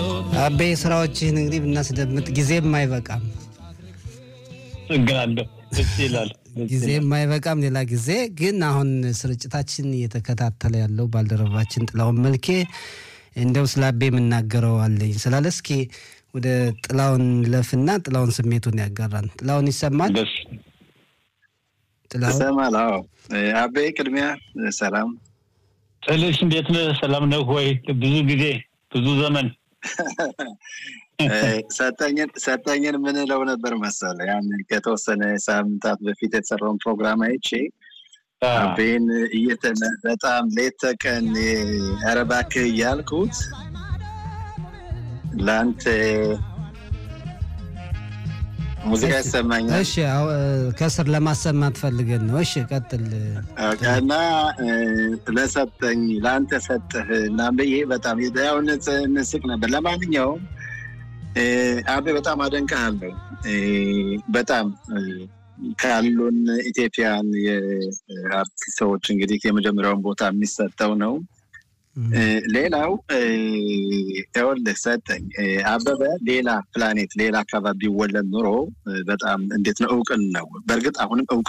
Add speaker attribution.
Speaker 1: አቤ ስራዎችህን እንግዲህ ብናስደምጥ ጊዜም አይበቃም፣
Speaker 2: እግናለሁ ደስ ይላል።
Speaker 1: ጊዜም አይበቃም። ሌላ ጊዜ ግን አሁን ስርጭታችን እየተከታተለ ያለው ባልደረባችን ጥላውን መልኬ እንደው ስለ አቤ የምናገረው አለኝ ስላለ እስኪ ወደ ጥላውን ለፍና ጥላውን ስሜቱን ያጋራን። ጥላውን ይሰማል?
Speaker 2: ደስ
Speaker 1: ጥላውን
Speaker 3: ይሰማል? አዎ። አቤ ቅድሚያ ሰላም
Speaker 2: ጥልሽ እንዴት ነህ? ሰላም ነህ ወይ? ብዙ ጊዜ ብዙ ዘመን
Speaker 3: ሰጠኝን ሰጠኝን ምንለው ነበር መሰለ ያን ከተወሰነ ሳምንታት በፊት የተሰራውን ፕሮግራም አይቼ አቤን እየተነ በጣም ሌት ተቀን ኧረ እባክህ እያልኩት ለአንተ ሙዚቃ ይሰማኛል።
Speaker 1: እሺ፣ አዎ፣ ከስር ለማሰማት ፈልገን ነው። እሺ፣ ቀጥል።
Speaker 3: እና ለሰጠኝ ለአንተ ሰጠህ እና ብዬ በጣም ያው እንስቅ ነበር። ለማንኛውም አቤ በጣም አደንቅሃለሁ። በጣም ካሉን ኢትዮጵያን የአርቲስት ሰዎች እንግዲህ የመጀመሪያውን ቦታ የሚሰጠው ነው። ሌላው ይኸውልህ ሰጠኝ አበበ ሌላ ፕላኔት ሌላ አካባቢ ቢወለድ ኑሮ በጣም እንዴት ነው እውቅን ነው። በእርግጥ አሁንም እውቅ